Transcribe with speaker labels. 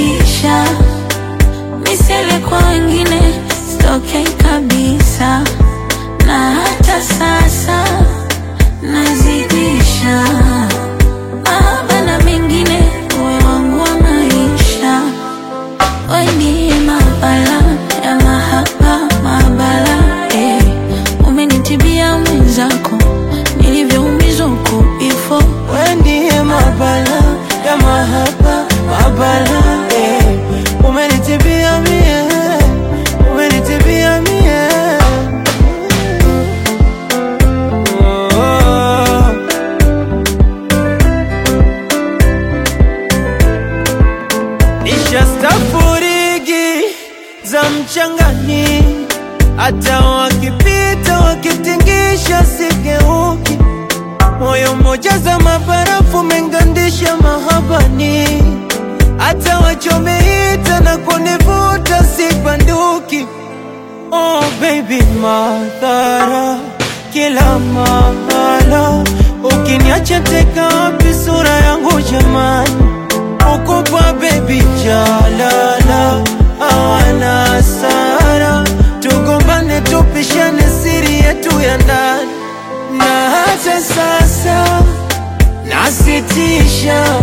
Speaker 1: nazidisha misele kwa wengine sitokei kabisa, na hata sasa nazidisha mahaba na mengine, uwe wangu wa maisha, we ndiye mabala ya mahaba mabala, eh. Umenitibia mwenzako nilivyoumizwa huko before
Speaker 2: We ndiye mabala ya mahaba mabala eh. Umenitibia mie, umenitibia mie oh. Nisha stafurigi za mchangani, hata wakipita wakitingisha sigeuki moyo mmoja za mabarafu mengandisha mahabani, hata wachomeita na kunivuta sibanduki. Oh baby, madhara kila mahala, ukiniacha teka wapi sura yangu jamani? Ukupa baby jalala, hawana hasara, tugombane tupishane siri yetu ya ndani na hata sasa nasitisha